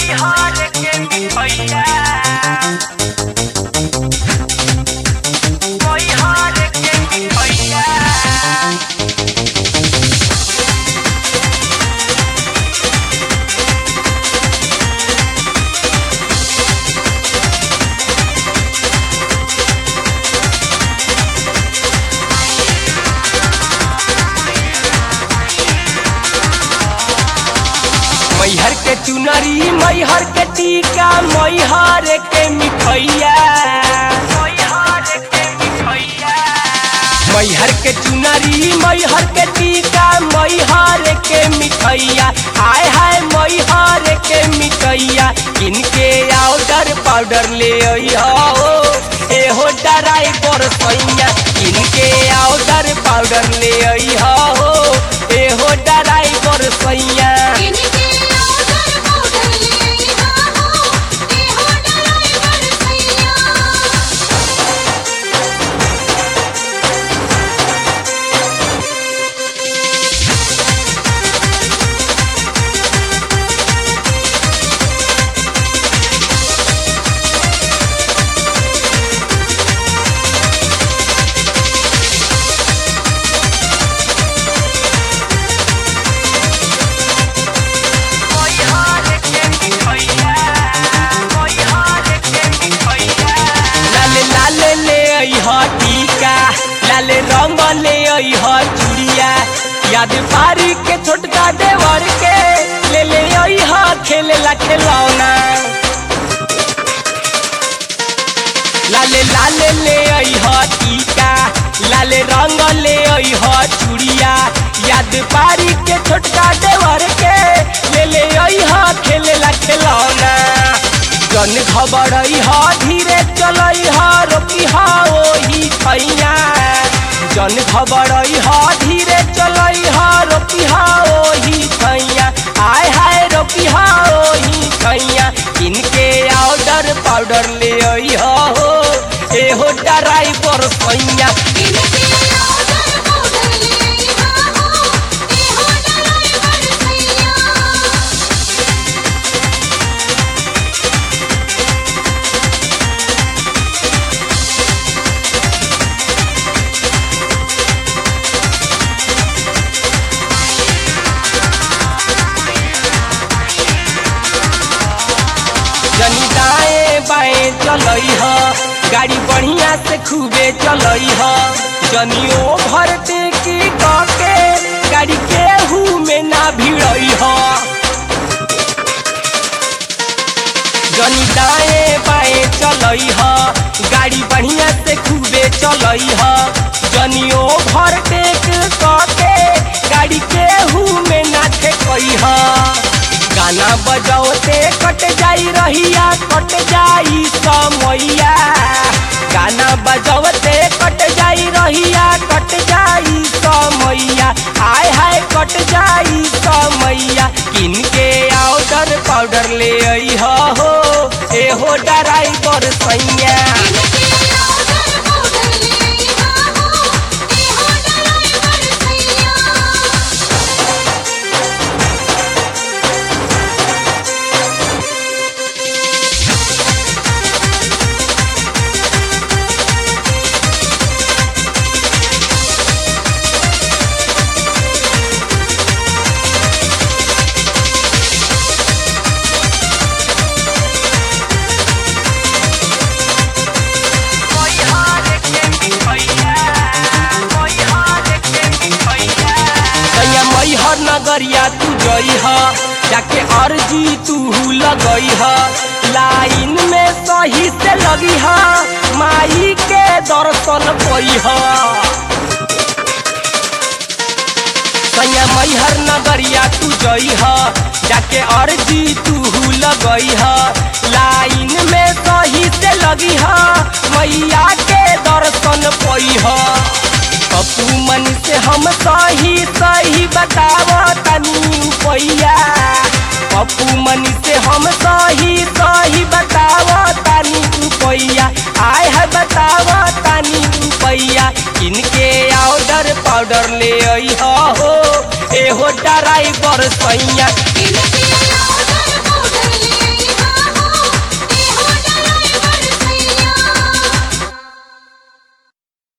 मैहर के मिठैया मैहर के मिठैया मैहर के चुनरी मैहर के टीका मैहर के मिठैया मैहर के मिठैया मैहर के चुनरी मैहर के टीका मैहर के मिठैया हाय हाय मैहर के मिठैया इनके आउडर पाउडर ले अइहो एहो डराई पर सैया इनके आउडर पाउडर ले अइहो एहो डराई पर सैया इनके आउटर पाउडर ले आइहा हो ए हो ड्राइवर सैया लाले लाले ले अइह टीका लाले रंग ले अइह चूड़िया याद पारी के छोटका देवर के ले ले अइह खेले ला खिलौना लाले लाले ले अइह टीका लाले रंग ले अइह चूड़िया याद पारी के छोटका देवर के ले ले अइह खेले ला खिलौना जन खबर हा धीरे चलई हा रोकी हा ओही छैया जन खबर हा धीरे चलई हा रोकी हा ओही छैया आय हाय रोकी हा ओही छैया इनके आउडर पाउडर ले आई हो एहो डराई पर सैया इनके आउटर पाउडर ले आइहा हो ए हो ड्राइवर सैया जनी दाएं बाएं चलई ह गाड़ी बढ़िया से खूबे चलई ह जनी ओभर टेकी के गाड़ी केहू में ना भिड़ई ह जनी दाएं बाएं चलई ह गाड़ी बढ़िया से खूबे चलई ह जनी ओभर टेक के गाड़ी केहू में ना ठेकई ह गाना बजाओते कट जाई रहिया कट जाई समैया गाना बजाओते कट जाई रहिया कट जाई समैया हाय हाय कट जाई समैया किनके आउडर पाउडर ले आई हो एहो डराई पर सैया इनके आउटर पाउडर ले आइहा हो ए हो ड्राइवर सैया सैया मैहर नगरिया तू जई ह जाके अर्जी तू लगई ह लाइन में सही से लगी ह माई के दर्शन पई ह सैया मैहर नगरिया तू जई ह जाके अर्जी तू लगई ह लाइन में सही से लगी ह मैया के दर्शन पई ह पप्पू मन से हम सही सही बताव तनी पैया पप्पू मन से हम सही सही बताव तनी पैया आय है बताव तनी पैया इनके आउडर पाउडर ले आई हो एहो डराई बर सैया